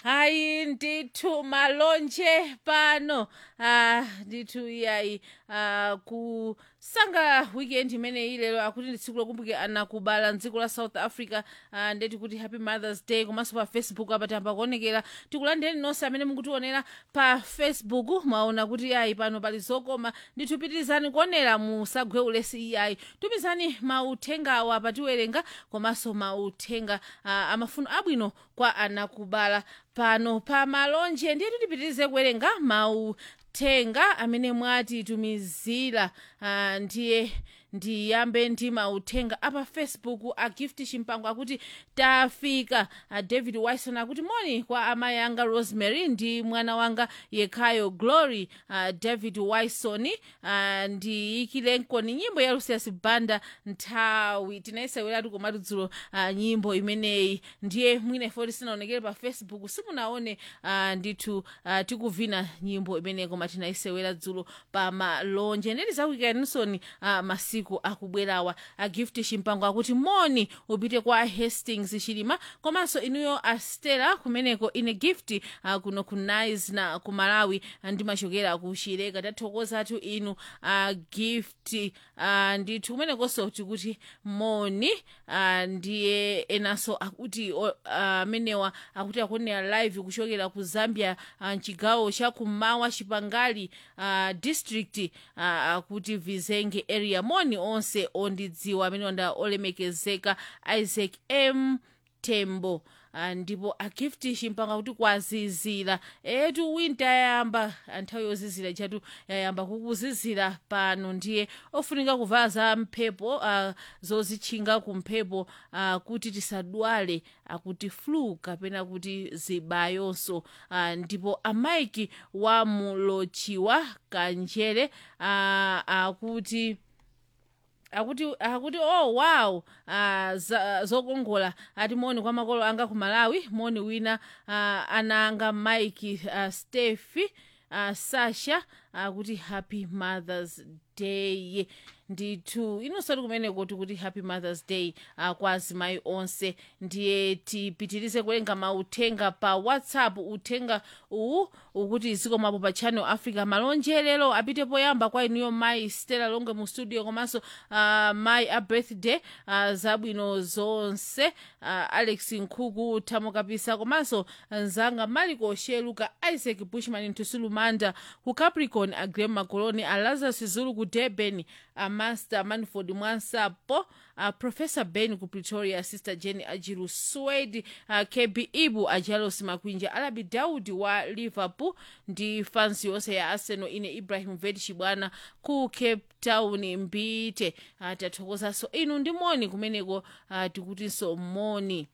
hayi ndithu malonje pano ah ndithu iyayi ah kusanga weekend imene ilero akuti ndi tsiku lokumbukira ana kubala mdziko la south africa ah, ndeti kuti happy mothers day komanso pa facebook apa tamba kuonekera tikulandireni nonse amene mukutionera pa facebook mwaona kuti iyayi pano pali zokoma ndithu pitirizani kuonera musagwe ulesi iyayi tumizani mauthengawo apa tiwerenga komanso mauthenga ah, amafuno abwino kwa anakubala pano pa malonje ndiye tipitirize kuwerenga mauthenga amene mwatitumizira ah, ndiye ndiyambe ndi mauthenga apa facebook a gift chimpango akuti tafika a david wison akuti moni kwa amayi anga rosemary ndi mwana wanga yekhayo glory uh, david wison uh, ndiyikilenkoni nyimbo ya lucius banda nthawi tinayiseweratu komatu dzulo uh, nyimbo imeneyi ndiye mwina ifoti sinaonekere pa facebook simunaone uh, ndithu uh, tikuvina nyimbo imeneyi koma tinayisewera dzulo pa malonje ndeti zakuikaninson uh, masiku akubwerawa a gift chimpango akuti moni upite kwa hastings chilima komanso inuyo astela kumeneko ine gift uh, kuno ku nice na ku malawi uh, ndimachokera ku chileka tathokozatu inu uh, gift uh, ndithu kumenekonso tikuti moni uh, ndiye enanso akuti amenewa uh, akuti akuonera live kuchokera ku zambia uh, mchigawo cha kummawa chipangali uh, district uh, akuti vizenge area moni onse ondidziwa amene onda olemekezeka isaac m tembo Ah, ndipo agifti chimpanga kuti kwazizira etu winter yayamba nthawi yozizira chatu yayamba kukuzizira pano ndiye ofunika kuvala za mphepo uh, zozitchinga kumphepo uh, kuti tisadwale akuti flu kapena kuti zibayonso uh, ndipo amaiki wa mulochiwa kanjere uh, akuti akuti akuti oh wow uh, za, zokongola ati moni kwa makolo anga ku malawi moni wina uh, ana anga mike uh, stefi uh, sasha akuti uh, happy mothers day ndithu inonsati kumeneko tikuti happy mothers day uh, kwa azimayi onse ndiye tipitirize kuwerenga mauthenga pa whatsapp uthenga uwu ukuti zikomapo pa channel africa malonje lero apite poyamba kwa inuyo mayi stella longe mu studio komanso uh, mayi a birthday uh, zabwino zonse uh, alex nkhuku thamo kapisa komanso nzanga maliko sheluka isaac bushman ntusulumanda ku capricorn agrem makoloni a lazarus zulu ku durban a master manford mwansapo uh, professor ben ku pretoria sister jenny ajiru swed uh, kb ibu ajalos makwinja alabi daudi wa liverpool ndi fansi yonse ya arsenal ine ibrahim ved chibwana ku cape town mbite uh, tathokozanso inu ndi moni kumeneko uh, tikutinso moni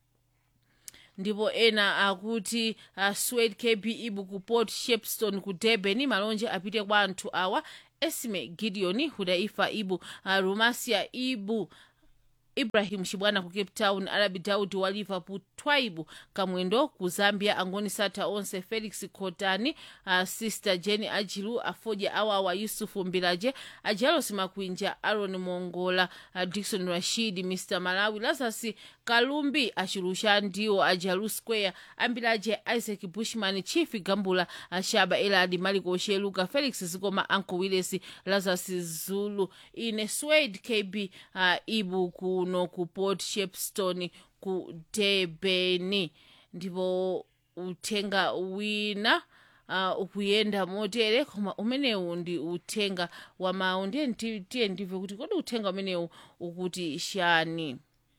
ndipo ena akuti uh, swed kb ibu ku port shepstone ku durban malonje apite kwa anthu awa esme gideon hudaifa ibu uh, rumasia ibu ibrahim chibwana ku cape town arabi daudi wa liverpool twaibu kamwendo ku zambia angoni sata onse felix kotani uh, sister jenny ajilu afoja awawa yusufu mbilaje ajalos makwinja aron mongola uh, dikson rashid mr malawi lazarus kalumbi achilusha ndiwo ajalu square ambilaje isaac bushman chief gambula ashaba eladi maliko sheluka felix zikoma anko willis lazarus zulu ine swade kb uh, ibu kuno ku port shepstone ku debeni ndipo uthenga wina uh, ukuyenda motere koma umenewu ndi uthenga wa mawu ndiye tiye ndimve kuti kodi uthenga umenewu ukuti shani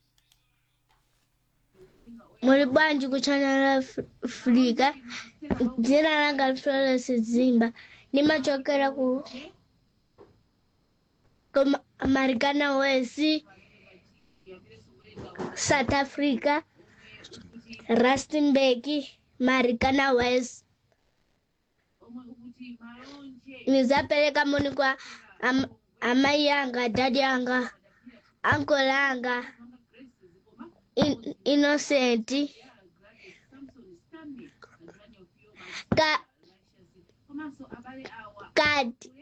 muli bwanji ku channel africa dzina langa florence zimba nimachokera ku ku marikana west south africa rustenburg marikana west nizapereka moni kwa am, amai yanga dadi yanga ankol yanga in, innocent ka kadi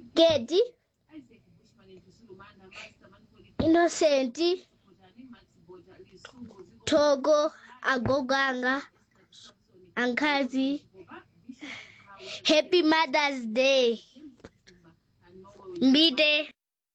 kedi innocent Togo, agogo anga, ankazi. Happy Mother's Day. Mbite.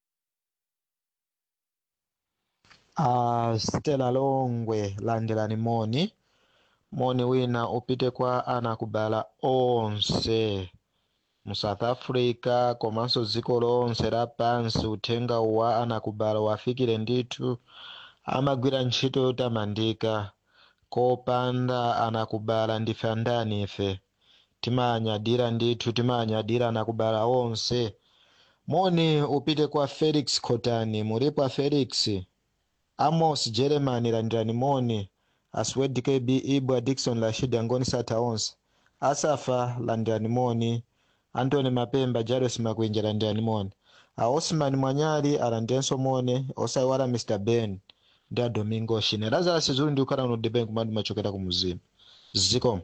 Uh, Stella Longwe landelani moni moni wina upite kwa anakubala onse mu south africa komanso dziko lonse lapansi uthenga wa anakubala wafikire ndithu amagwira ntchito yotamandika kopanda anakubala ndife andani ife timanyadira ndithu timanyadira anakubala onse moni upite kwa felix khotani mulipo a felix amos jeremani landirani moni aswed kb ibwa dikson rashid angoni sata onse asafa landirani moni antony mapemba jairus makwinja landirani moni a osman mwanyali alandirenso moni osayiwala mr ben ndi a domingo shine lazarus zulu ndi ukhala uno deben kumandi machokera ku muzimu zikomo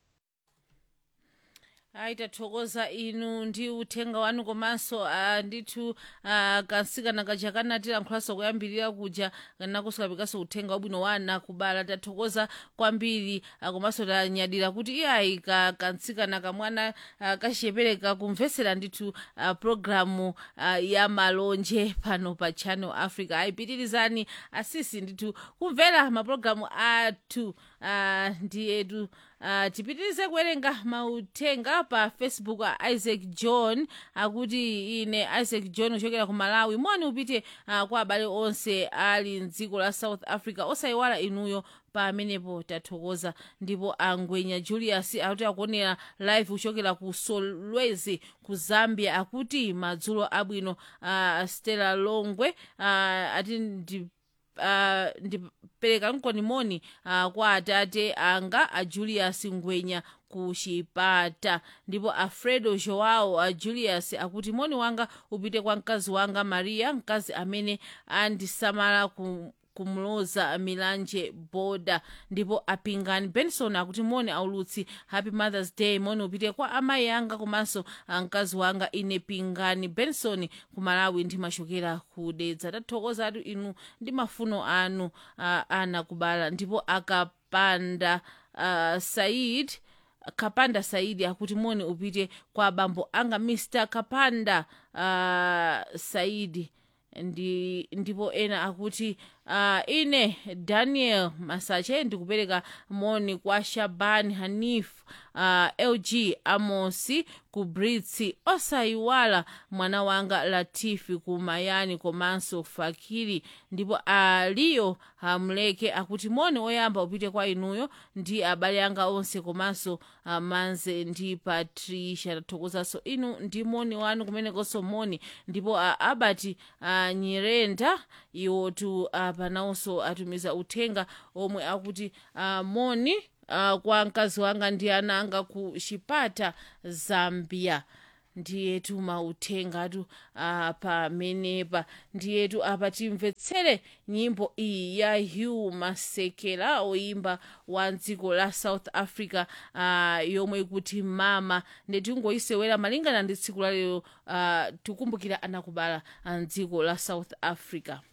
ayi tathokoza inu ndi uthenga wanu komanso uh, ndithu uh, kansikana kaja kanatilankhulanso kuyambirira kuja nakusulapikanso uthenga wabwino wa ana kubala tathokoza kwambiri uh, komanso tanyadira kuti iyayi ka kansikana kamwana uh, kachiyepereka kumvetsera ndithu uh, programu uh, ya malonje pano pa channel africa ayipitirizani asisi ndithu kumvera mapulogalamu athu uh, ndi etu uh, tipitirize kuwerenga mauthenga pa facebook a isaac john akuti ine isaac john kuchokera ku malawi moni upite uh, kwa abale onse ali mdziko la south africa osayiwala inuyo pamenepo tathokoza ndipo angwenya julius akuti akuonera live kuchokera ku solwezi ku zambia akuti madzulo abwino uh, stella longwe uh, ati ndi uh, ndipereka mkonimoni uh, kwa atate anga a julius ngwenya ku chipata ndipo alfredo joao a julius akuti moni wanga upite kwa mkazi wanga maria mkazi amene andisamala ku kumloza milanje boda ndipo apingani benson akuti moni aulutsi happy mothers day moni upite kwa amayi anga komanso mkazi wanga ine pingani benson ku malawi ndimachokera kudedza tathokoza atu inu ndi mafuno anu uh, ana kubala ndipo akapanda uh, said kapanda saidi akuti moni upite kwa bambo anga mr kapanda uh, saidi ndi ndipo ena akuti uh, ine daniel masache ndikupereka moni kwa shaban hanif uh, lg amosi ku britsi osayiwala mwana wanga latifi ku mayani komanso fakiri ndipo aliyo hamleke akuti moni oyamba upite kwa inuyo ndi abale anga onse komanso uh, manze ndi patricia tathokozanso inu ndi moni wanu kumenekonso moni ndipo uh, abati uh, nyirenda iwotu uh, panawonso atumiza uthenga omwe akuti uh, moni uh, kwa mkazi wanga ndi ana anga ku chipata zambia ndiyetu mauthengatu uh, pamenepa ndiyetu apa timvetsere nyimbo iyi ya hugh masekela oyimba wa dziko la south africa uh, yomwe ikuti mama nditingoyisewera malingana ndi tsiku lalero uh, tikumbukira anakubala mdziko la south africa